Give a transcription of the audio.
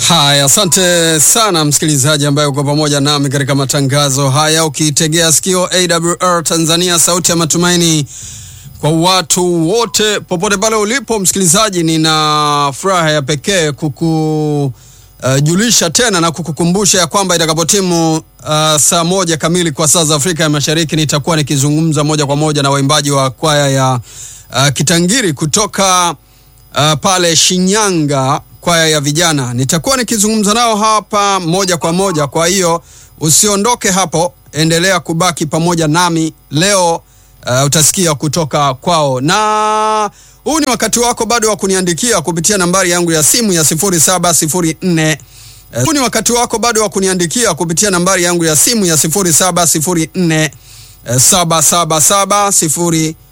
Haya, asante sana msikilizaji ambaye uko pamoja nami katika matangazo haya, ukiitegea sikio AWR Tanzania, sauti ya matumaini kwa watu wote popote pale ulipo. Msikilizaji, nina furaha ya pekee kukujulisha uh, tena na kukukumbusha ya kwamba itakapotimu uh, saa moja kamili kwa saa za Afrika ya Mashariki nitakuwa nikizungumza moja kwa moja na waimbaji wa kwaya ya uh, Kitangiri kutoka uh, pale Shinyanga kwaya ya vijana. Nitakuwa nikizungumza nao hapa moja kwa moja, kwa hiyo usiondoke hapo, endelea kubaki pamoja nami leo. Uh, utasikia kutoka kwao, na huu ni wakati wako bado wa kuniandikia kupitia nambari yangu ya simu ya 0704 uh, huu ni wakati wako bado wa kuniandikia kupitia nambari yangu ya simu ya 0704 uh, 777